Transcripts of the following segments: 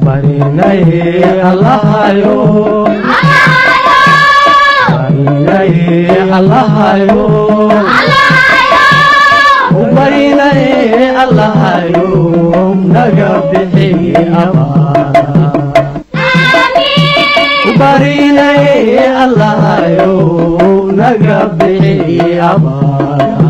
barinaye allahayo barinaye allahayo barinaye allahayo naga bixi abaara barinaye allahayo naga bixi abaara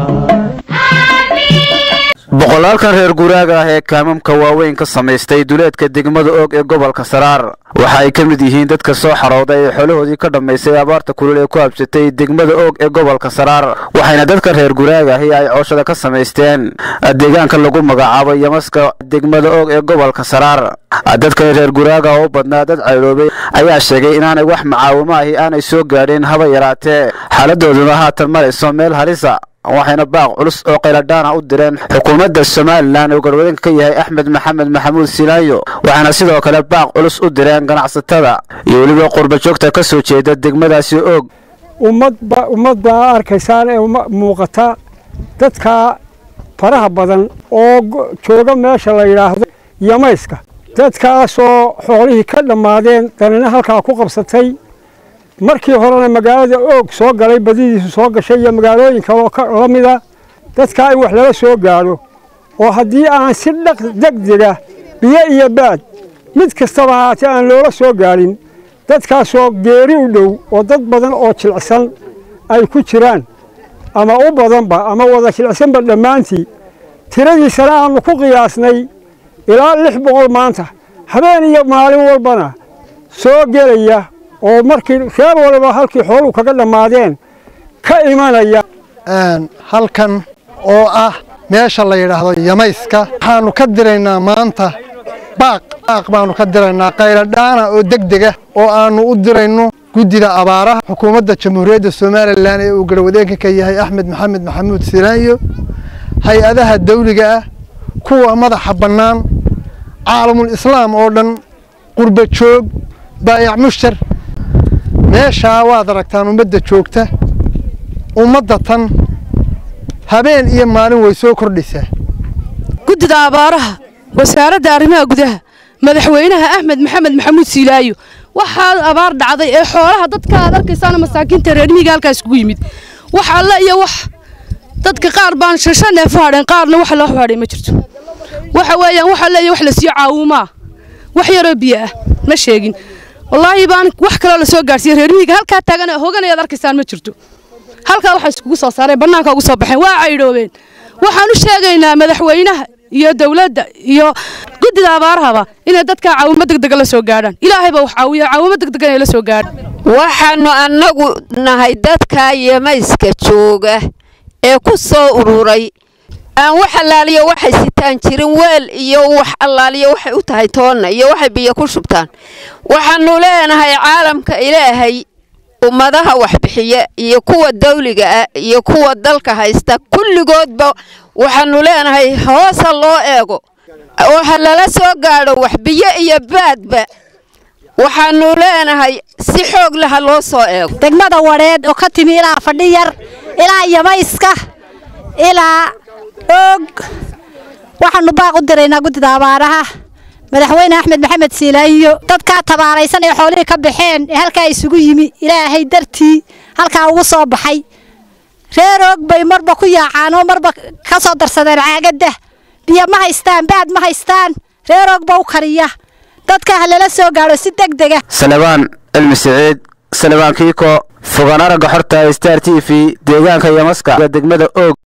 boqolaalkan reer guraaga ah ee kaamamka waaweyn ka samaystay duleedka degmada oog ee gobolka saraar waxa ay ka mid yihiin dadka soo xarooday ee xoolahoodii ka dhammaystay abaarta kulul ee ku habsatay degmada oog ee gobolka saraar waxayna dadka reer guraaga ahi ay cooshada ka samaysteen deegaanka lagu magacaabo yamaska degmada oog ee gobolka saraar dadka reer guraaga oo u badnaa dad cayloobay ayaa sheegay inaanay wax macaawimo ahi aanay soo gaadhin haba yaraatee xaaladooduna haatan marayso meel halisa waxayna baaq culus oo qayladhaana u direen xukuumadda somalilan oo garwadeenka ka yahay axmed maxamed maxamuud silaayo waxaana sidoo kale baaq culus u direen ganacsatada iyo weliba qurbajoogta ka soo jeeda degmadaasi oog ummad baa arkaysaan ee muuqata dadka faraha badan oo jooga meesha la yidhaahdo yamayska dadkaasoo xoolihii ka dhammaadeen danina halkaa ku qabsatay markii horena magaalada oog soo galay badidiisu soo gashay iyo magaalooyin kaloo la mida dadkaa in wax lala soo gaadho oo haddii aan si dhaq degdega biyo iyo baad mid kastaba haatee aan loola soo gaadhin dadkaasoo geeri u dhow oo dad badan oo jilicsan ay ku jiraan ama u badanba ama wada jilicsanba dhammaantii tiradiisana aanu ku qiyaasnay ilaa lix boqol maanta habeen iyo maalin walbana soo gelaya oo markii reer waliba halkii xooluhu kaga dhammaadeen ka imanaya halkan oo ah meesha la yidhaahdo yamayska waxaannu ka diraynaa maanta baaq baaq baannu ka diraynaa qayladhaana oo degdega oo aannu u dirayno guddida abaaraha xukuumadda jamhuuriyadda somalilan ee uu garwadeenka ka yahay axmed maxamed maxamuud silaayo hay-adaha dawliga ah kuwa madaxa bannaan caalamul islaam oo dhan qurba joog baayac mushtar meeshaa waad aragtaan ummadda joogta ummadda tan habeen iyo maalin way soo kordhaysaa guddida abaaraha wasaaradda arrimaha gudaha madaxweynaha axmed maxamed maxamuud siilaayo waxaa abaar dhacday ee xoolaha dadka aad arkaysaana masaakiinta reermihiga halkaas kugu yimid wax alle iyo wax dadka qaar baan shasha neef u hadheen qaarna wax loo hadhay ma jirto waxa weeyaan wax alle iyo wax la siiyo caawumaa wax yaroo biyo ah ma sheegin wallaahi baan wax kaloo la soo gaarsiiyey reermihiga halkaa taagan hoganayaad arkaysaan ma jirto halkaa waxaa iskugu soo saareen bannaanka ugu soo baxeen waa caydhoobeen waxaan u sheegaynaa madaxweynaha iyo dowladda iyo guddida abaarahaba inay dadkaa caawimo degdega la soo gaadhaan ilaahayba wax caawiya caawimo degdega inay la soo gaadhaan waxaannu annagu nahay dadkaa yamayska jooga ee ku soo ururay aan wax allaaliyo waxay sitaan jirin weel iyo wax allaaliyo waxay u tahay toonna iyo waxay biyo ku shubtaan waxaannu leenahay caalamka ilaahay ummadaha waxbixiya iyo kuwa dawliga ah iyo kuwa dalka haysta kulligoodba waxaannu leenahay hoosa loo eego oo ha lala soo gaadho wax biyo iyo baadba waxaannu leenahay si xoog leh ha loo soo eego degmada wadheed oo ka timi ilaa fadhiyar ilaa yamayska ilaa oog waxaannu baaq u diraynaa guddida abaaraha madaxweyne axmed maxamed siilaayo dadkaa tabaaraysan ee xoolihii ka baxeen ee halkaa isugu yimi ilaahay dartii halkaa ugu soo baxay reer oog bay marba ku yaacaan oo marba ka soo darsadeen caagadda biyo ma haystaan baad ma haystaan reer oog ba u kariya dadka ha lala soo gaadho si degdega salebaan cilmi siciid salebaan kiiko fogaan aragga xorta star t v deegaanka yamaska degmada oog